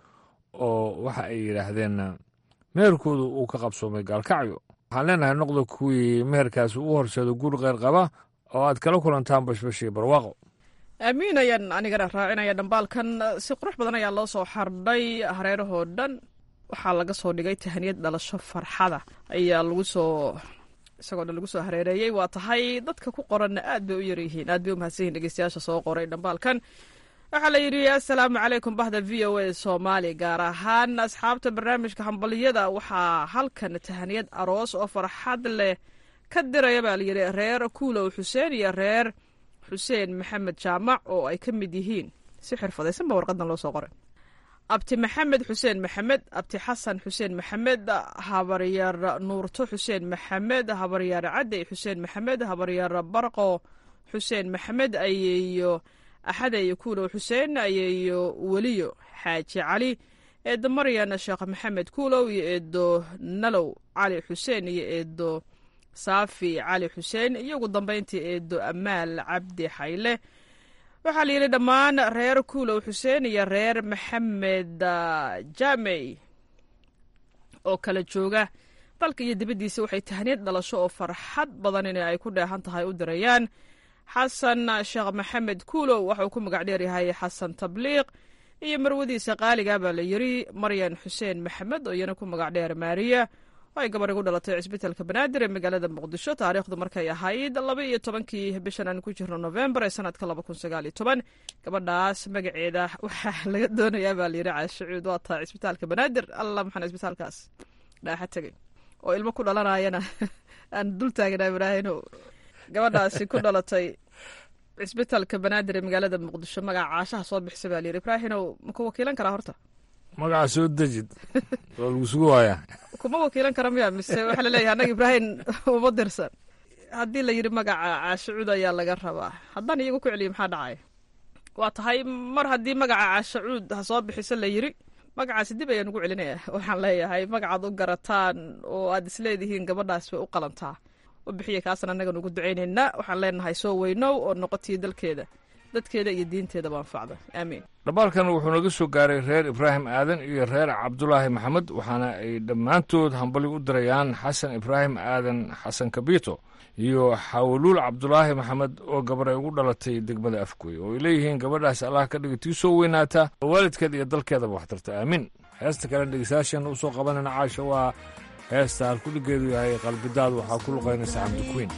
oo waxa ay yidhaahdeen meherkoodu uu ka qabsoomay gaalkacyo waxaan leenahay noqda kuwii meherkaasi u horseedo guur kheyr qaba oo aad kala kulantaan bashbashii barwaaqo aamiin ayaan anigana raacinaya dhambaalkan si qurux badan ayaa loo soo xardhay hareerahoo dhan waxaa laga soo dhigay tahaniyad dhalasho farxada ayaa lagu soo isagoo dhan lagu soo hareereeyey waa tahay dadka ku qoranna aad bay u yaryihiin aad bay u mahadsan yihin dhegeystayaasha soo qoray dhambaalkan waxaa la yidhi assalaamu calaykum bahda v o a soomaali gaar ahaan asxaabta barnaamijka hambaliyada waxaa halkan tahaniyad aroos oo farxad leh ka diraya baa layidhi reer kuulow xuseen iyo reer xuseen maxamed jaamac oo ay ka mid yihiin si xirfadaysan ba warqadan loo soo qoray abti maxamed xuseen maxamed abti xasan xuseen maxamed habaryar nuurto xuseen maxamed habaryar cadey xuseen maxamed habaryar barqo xuseen maxamed ayeeyo axadeeyo kuulow xuseen ayeeyo weliyo xaaji cali eedo maryan sheekh maxamed kuulow iyo eedo nalow cali xuseen iyo eedo saafi cali xuseen iyo ugu dambeyntii eedo amaal cabdi xayle waxaa la yidhi dhammaan reer kuulow xuseen iyo reer maxamed jamey oo kala jooga dalka iyo dibaddiisa waxay tahniyad dhalasho oo farxad badan in ay ku dheehan tahay u dirayaan xasan sheekh maxamed kuulow waxauu ku magac dheeryahay xasan tabliiq iyo marwadiisa qaaliga baa la yiri maryan xuseen maxamed oo iyana ku magac dheer maariya oo ay gabar igu dhalatay cisbitaalka banaadir ee magaalada muqdisho taariikhdu markay ahayd laba iyo tobankii bishan aan ku jirno novembar ee sanadka laba kun sagaal iyo toban gabadhaas magaceeda waxaa laga doonayaa baa layidhi caashacuud waa tahay cisbitaalka banaadir alla maxaan cisbitaalkaas dhaaxa tegay oo ilmo ku dhalanayana aan dul taaganaa ibraahino gabadhaasi ku dhalatay cisbitaalka banaadir ee magaalada muqdisho magaca caashaha soo bixisa baa layidhi ibraahinow ma ku wakiilan karaa horta magaca soo dejid waa lagu sugu waayaa kuma wakiilan kara miya mise waxaa laleeyahay annaga ibraahim uma dirsan haddii la yidhi magaca caashacuud ayaa laga rabaa haddaan iyagu ku celiyo maxaa dhacaya waa tahay mar haddii magaca caashacuud ha soo bixiso la yidhi magacaasi dib ayaan ugu celinaya waxaan leeyahay magacaad u garataan oo aad isleedihiin gabadhaas way u qalantaa u bixiya kaasna annagan ugu ducaynaynaa waxaan leenahay soo weynow oo noqotiyo dalkeeda dadkeeda iyo diinteedaba anfacda aamiin dhambaalkan wuxuu naga soo gaaray reer ibraahim aadan iyo reer cabdulaahi maxamed waxaana ay dhammaantood hambali u dirayaan xasan ibraahim aadan xasan kabito iyo xawluul cabdulaahi maxamed oo gabaray ugu dhalatay degmada afgoy oo ay leeyihiin gabadhaas allah ka dhiga tii soo weynaata oo waalidkeeda iyo dalkeedaba waxtarta aamiin heesta kale dhegeystayaashan u soo qabanayna caasha waa heesta halkudhigeedu yahay qalbidaad waxaa ku luqaynaysa cabdikuweyn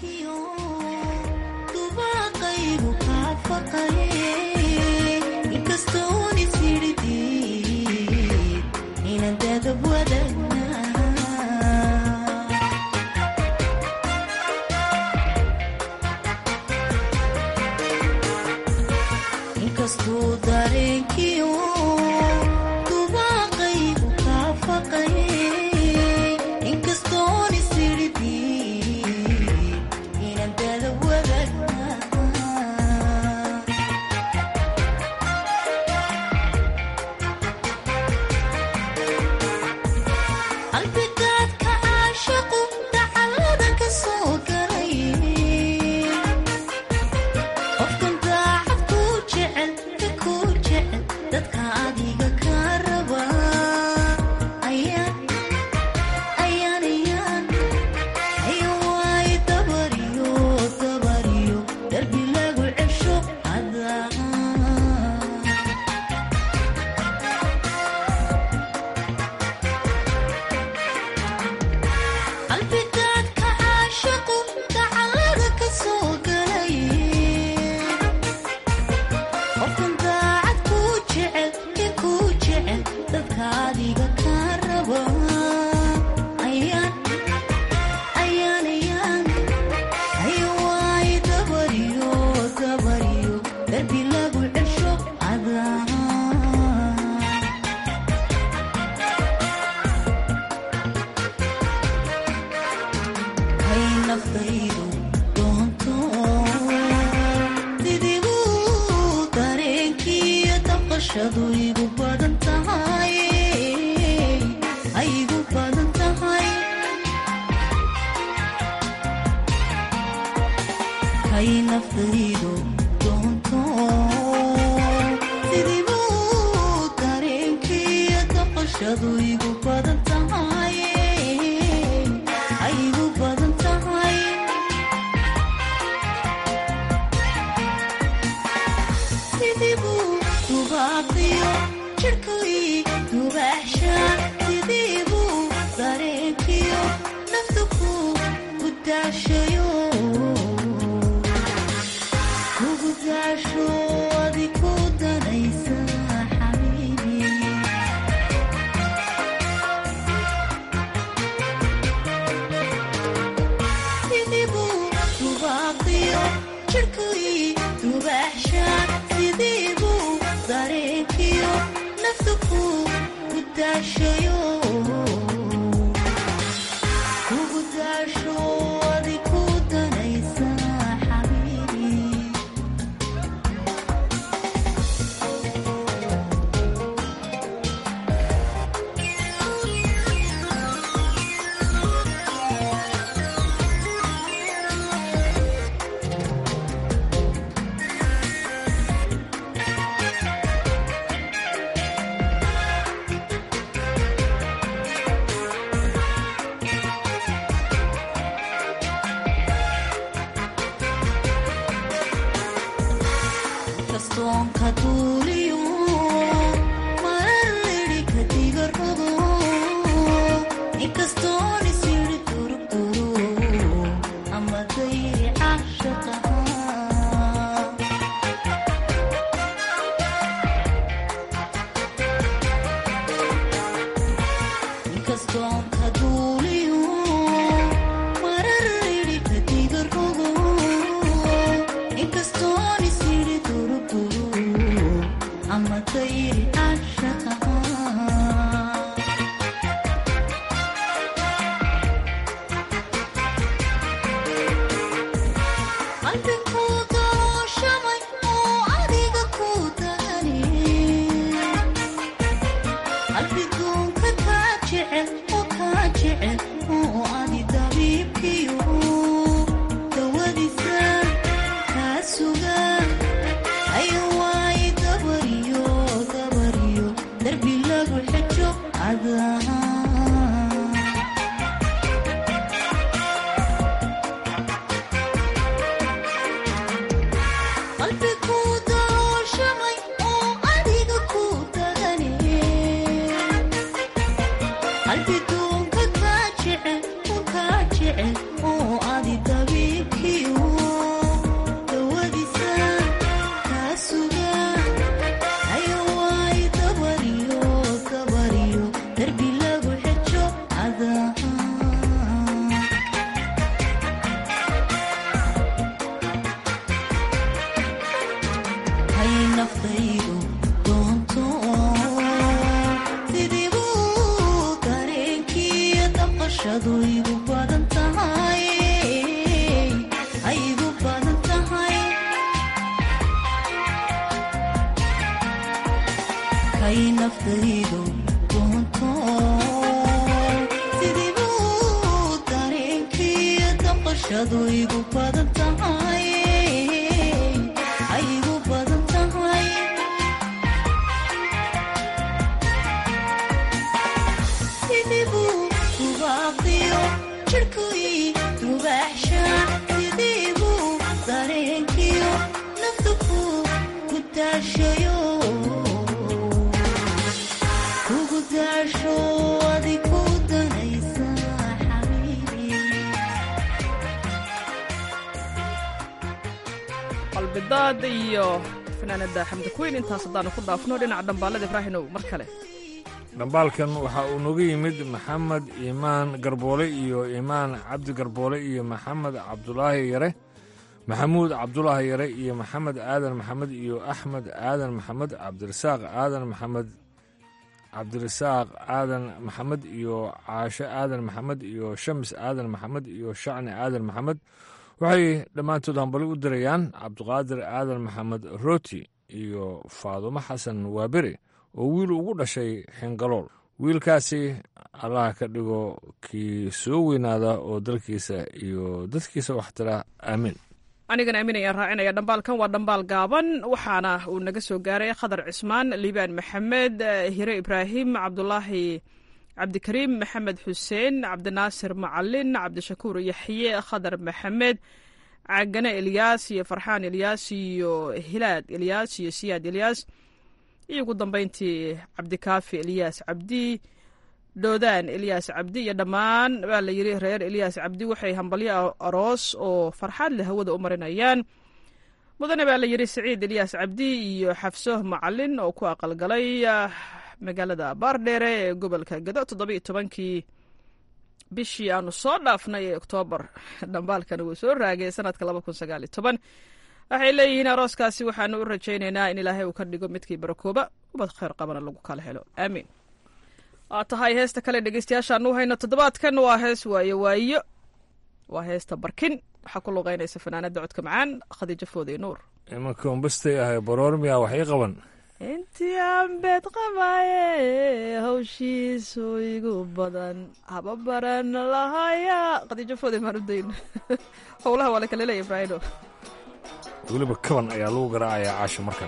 qalbidaad iyo fanaanada xamdi kuweyn intaas haddaanu ku dhaafno dhinaca dhambaalada ibraahinow mar kale dhambaalkan waxa uu nooga yimid maxamed iimaan garboole iyo iimaan cabdi garboole iyo maxamed cabdulaahi yare maxamuud cabdulaahi yare iyo maxamed aadan maxamed iyo axmed aadan maxamed cabdirasaaq aadan maxamed cabdirasaaq aadan maxamed iyo caashe aadan maxamed iyo shams aadan maxamed iyo shacni aadan maxamed waxay dhammaantood hambali u dirayaan cabdiqaadir aadan maxamed rooti iyo faadumo xasan waaberi oo wiil ugu dhashay xingalool wiilkaasi allaha ka dhigo kii soo weynaada oo dalkiisa iyo dadkiisa waxtira aamiin anigana aamin ayaan raacinaya dhambaalkan waa dhambaal gaaban waxaana uu naga soo gaaray khadar cismaan liibaan maxamed hire ibraahim cabdulaahi cabdikariim maxamed xuseen cabdinaasir macalin cabdishakuur yaxye khadar maxamed cagane elyaas iyo farxaan elyaas iyo hilaad elyaas iyo siyaad elyaas iyo ugu dambeyntii cabdikaafi elyaas cabdi doodaan elyaas cabdi iyo dhammaan baa la yiri reer elyaas cabdi waxay hambalyo aroos oo farxaad leh hawada u marinayaan mudane baa la yiri saciid elyaas cabdi iyo xafso macalin oo ku aqalgalay magaalada baardheere ee gobolka gado toddoba iyo tobankii bishii aanu soo dhaafnay ee oktoobar dhambaalkana wuu soo raagay sanadka laba kun sagaal iyo toban waxay leeyihiin arooskaasi waxaanu u rajaynaynaa in ilaahay uu ka dhigo midkii barakooba ubad kheyr qabana lagu kala helo aamiin waa tahay heesta kale dhegeystayaashaanu hayno toddobaadkan waa hees waayo waayo waa heesta barkin waxaa ku luqeynaysa fanaanada codka macaan khadiijo foodey nuur imanka umbastay ahay baroormiya wax ii qaban intii aan beed qabaaye hawshiisu igu badan haba baran lahaya khadiijo foodey maan u dayn howlaha waa la kala leeya ibraahino weliba kaban ayaa lagu garaacayaa caasha markan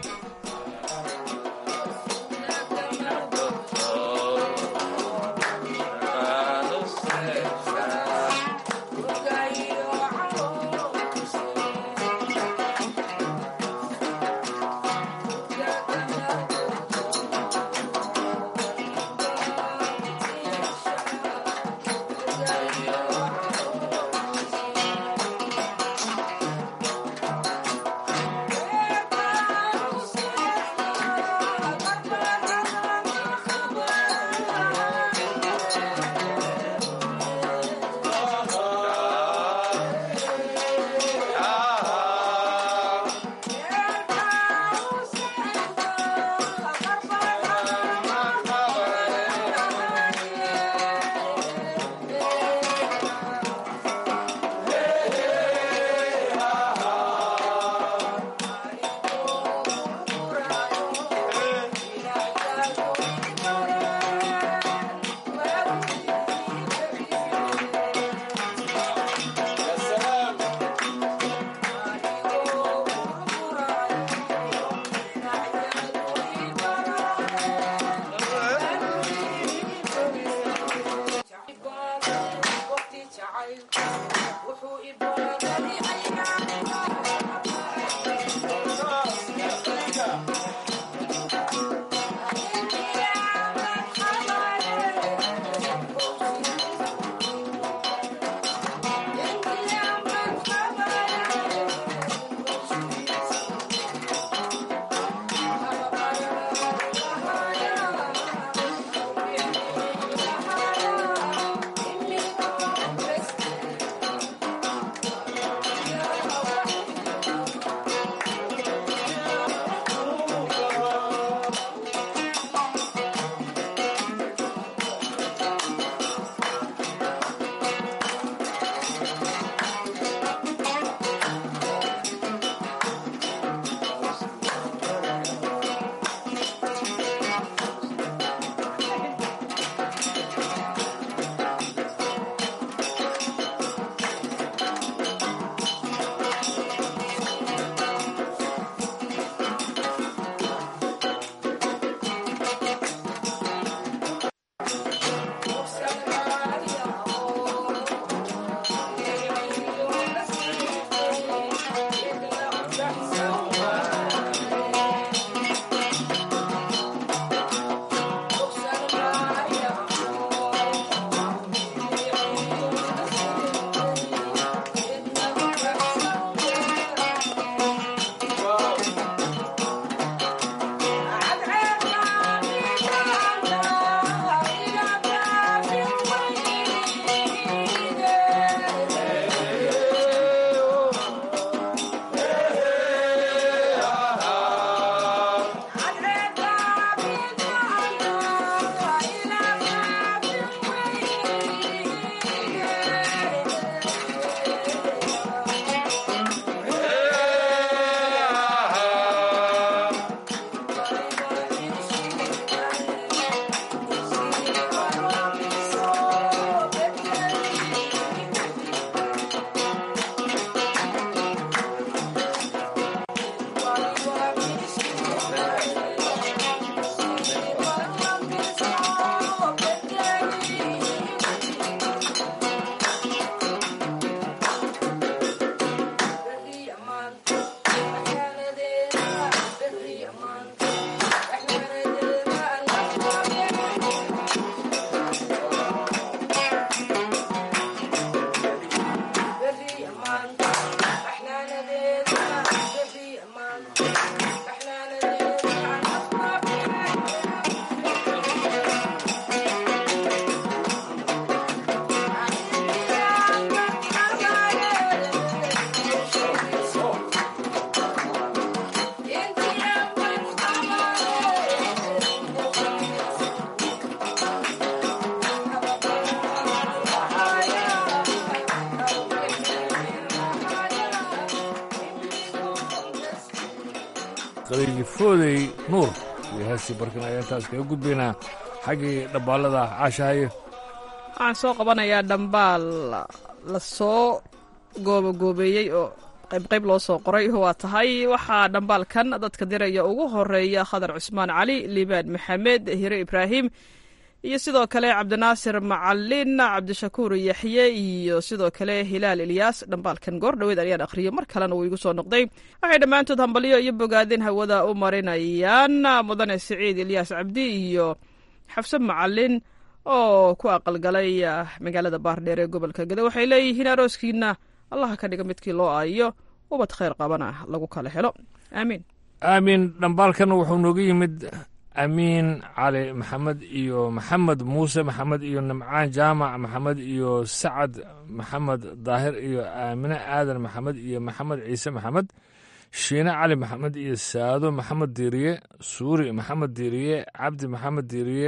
qaliilifoodey nuur iyo heestii barkin ayaa intaas kaga gudbaynaa xaggii dhabbaalada caashahaye waxaan soo qabanayaa dhambaal la soo goobagoobeeyey oo qaybqayb loo soo qoray waa tahay waxaa dhambaalkan dadka diraya ugu horeeya khadar cusmaan cali liibaan maxamed hire ibraahim iyo sidoo kale cabdinaasir macalin cabdishakuur yaxye iyo sidoo kale hilaal ilyaas dhambaalkan goor dhoweed ayaan akhriyo mar kalena uu igu soo noqday waxay dhammaantood hambalyo iyo bogaadin hawada u marinayaan mudane siciid ilyaas cabdi iyo xafse macalin oo ku aqalgalay magaalada baardheer ee gobolka gede waxay leeyihiin arooskiina allaha ka dhiga midkii loo aayo ubad khayr qabana lagu kala helo aamiin aamiin dhambaalkan wuxuu nooga yimid amiin cali maxamed iyo maxamed muuse maxamed iyo nimcaan jaamac maxamed iyo sacad maxamed daahir iyo aamine aadan maxamed iyo maxamed ciise maxamed shiine cali maxamed iyo saado maxamed diiriye suuri maxamed diiriye cabdi maxamed diiriye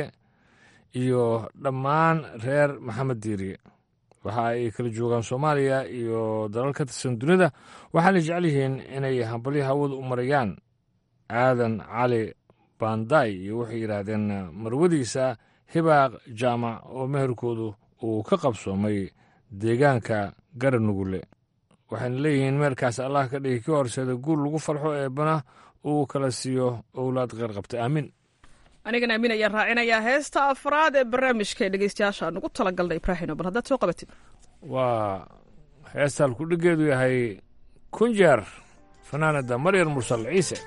iyo dhammaan reer maxamed diiriye waxa ay kala joogaan soomaaliya iyo dalal ka tirsan dunida waxaana jecel yihiin inay hambalyo hawada u marayaan aadan cali banday iyo waxay yidhaahdeen marwadiisa hibaaq jaamac oo meherkoodu uu ka qabsoomay deegaanka garanugule waxayna leeyihiin meerkaas allah ka dhigi kii horseeda guul lagu farxo eebbana uu kala siiyo owlaad kheyr qabta aamiin anigana amiin ayaan raacinayaa heesta afraad ee barnaamijka ee dhegeystayaasha aan ugu talagalnay ibraahino bal haddaad soo qabatid waa heestaan kudhigeedu yahay kunjeer fanaanada maryar mursal ciise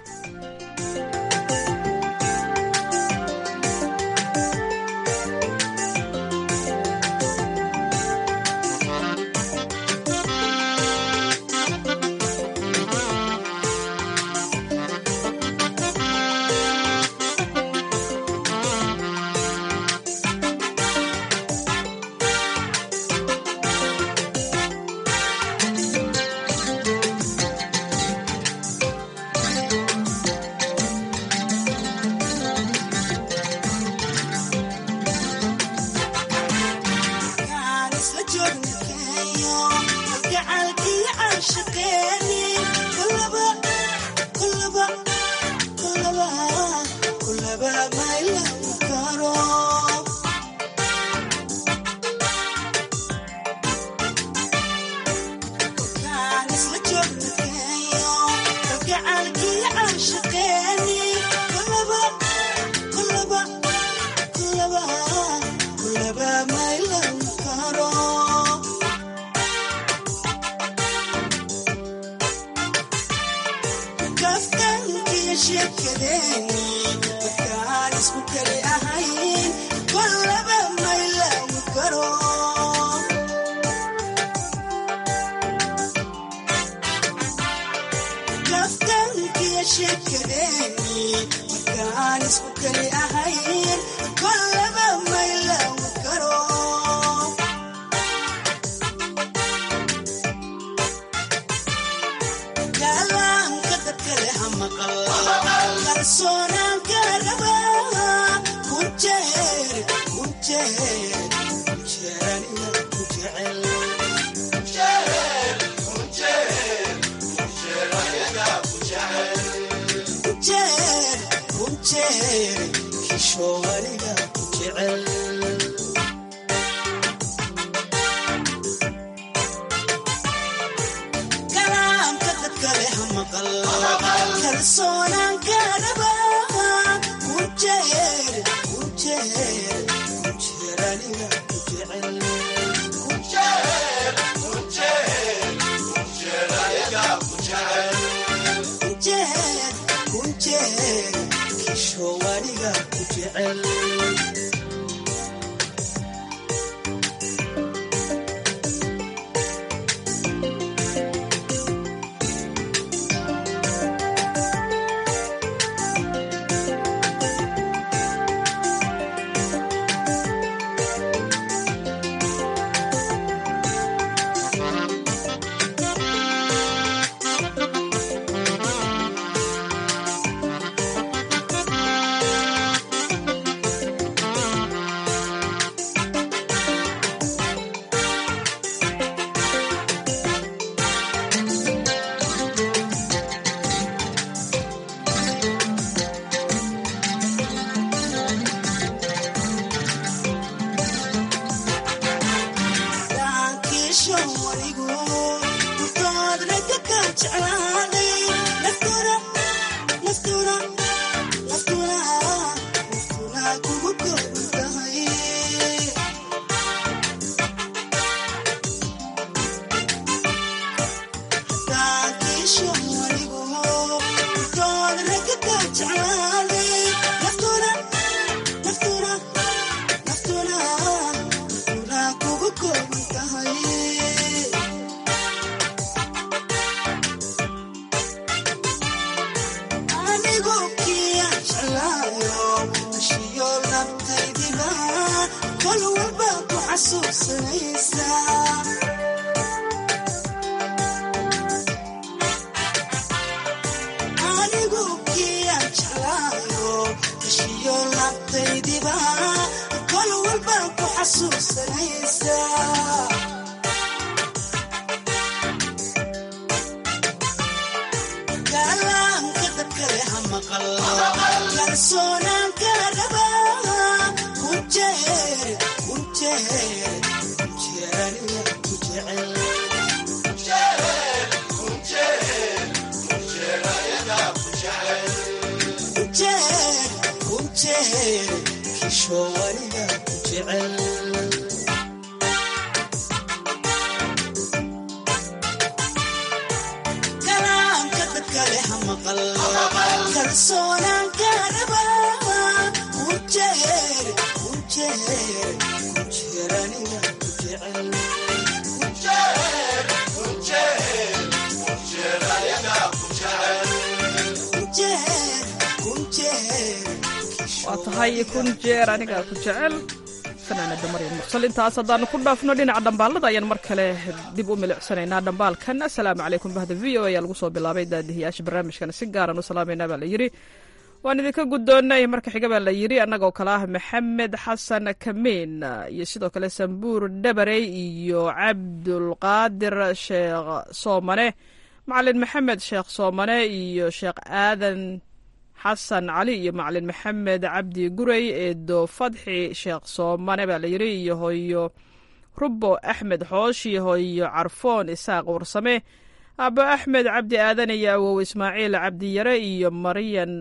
waa tahay kun jeer anigaa ku jecel fanaanada maryam mursal intaas haddaanu ku dhaafno dhinaca dhambaalada ayaan mar kale dib u milicsanaynaa dhambaalkan asalaamu calaykum bahda v o ayaa lagu soo bilaabay daadihiyaasha barnaamijkan si gaaran u salaamayna baa la yidhi waan idinka guddoonnay marka xiga baa la yidhi annagoo kale ah maxamed xasan kamiin iyo sidoo kale sambuur dhabarey iyo cabdulqaadir sheekh soomane macalin maxamed sheekh soomane iyo sheekh aadan xasan cali iyo macalin maxamed cabdi gurey eedo fadxi sheekh soomane baa la yidhi iyo hoyo rubo axmed xoosh iyo hoyo carfoon isaaq warsame abo axmed cabdi aadan iyo awow ismaaciil cabdiyare iyo maryan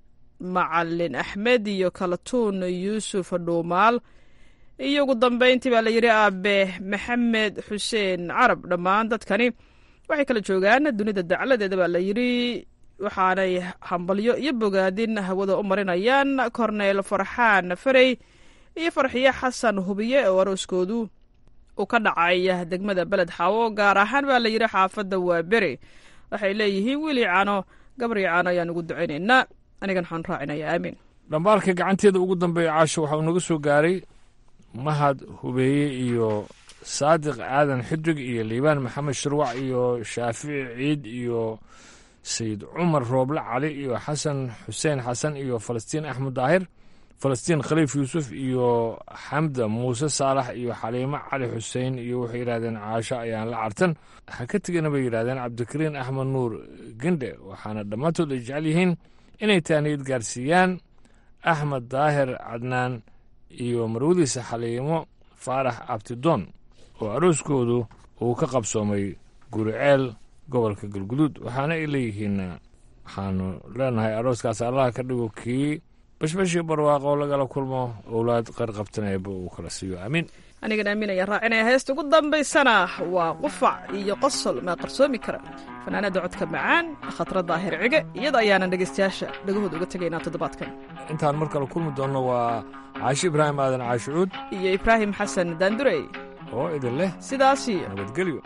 macalin axmed iyo kalatuun yuusuf dhuumaal iyo ugu dambeyntii baa la yidhi aabe maxamed xuseen carab dhammaan dadkani waxay kala joogaan dunida dacladeeda baa la yidhi waxaanay hambalyo iyo bogaadin hawada u marinayaan korneyl farxaan farey iyo farxiye xasan hubiye oo arooskoodu uu ka dhacay degmada beled xaawo gaar ahaan baa la yidhi xaafadda waa beri waxay leeyihiin wiili cano gabri cano ayaan ugu ducaynaynaa anigan waxaan raacinayaa aamiin dhambaalka gacanteeda ugu dambeeya caasho waxaa naga soo gaaray mahad hubeeye iyo saadiq aadan xidig iyo liibaan maxamed shirwac iyo shaafici ciid iyo sayid cumar rooble cali iyo xasan xuseen xasan iyo falastiin axmed daahir falastiin khaliif yuusuf iyo xamda muuse saalax iyo xaliimo cali xuseen iyo waxay yidhahdeen caasho ayaan la cartan ha ka tegana bay yidhahdeen cabdikariin axmed nuur gendhe waxaana dhammaantood ay jecel yihiin inay taaniyad gaarsiiyaan axmed daahir cadnaan iyo marwadiisa xaliimo faarax abtidoon oo arooskoodu uu ka qabsoomay guriceel gobolka galguduud waxaana ay leeyihiin waxaanu leenahay arooskaas allaha ka dhigo kii bashbashii barwaaqo lagala kulmo owlaad qarqabtanayba uu kala siiyo aamiin anigan aamin ayaan raacinaya heesta ugu dambaysana waa qufac iyo qosol maa qarsoomi kara fanaanada codka macaan khatra daahir cige iyada ayaanan dhegaystayaasha dhagahooda uga tegaynaa toddobaadkan intaan mar kale kulmi doonno waa caashi ibraahim aadan caashicuud iyo ibraahim xasan daandurey oo idin leh sidaasiyo nabadgelyo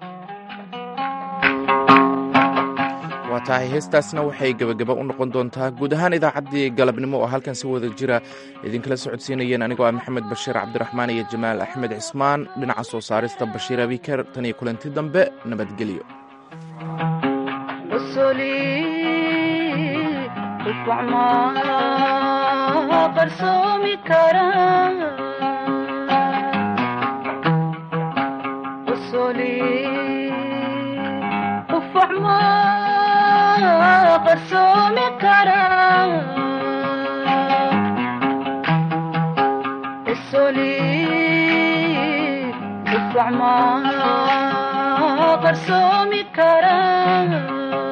waa tahay heestaasna waxay gebagaba u noqon doontaa guud ahaan idaacaddii galabnimo oo halkan si wada jira idinkala socodsiinayeen anigoo ah maxamed bashiir cabdiraxmaan iyo jamaal axmed cismaan dhinaca soo saarista bashiir abiker tan iyo kulanti dambe nabadgelyo qarsoomi kara isoli ufacma qarsoomi kara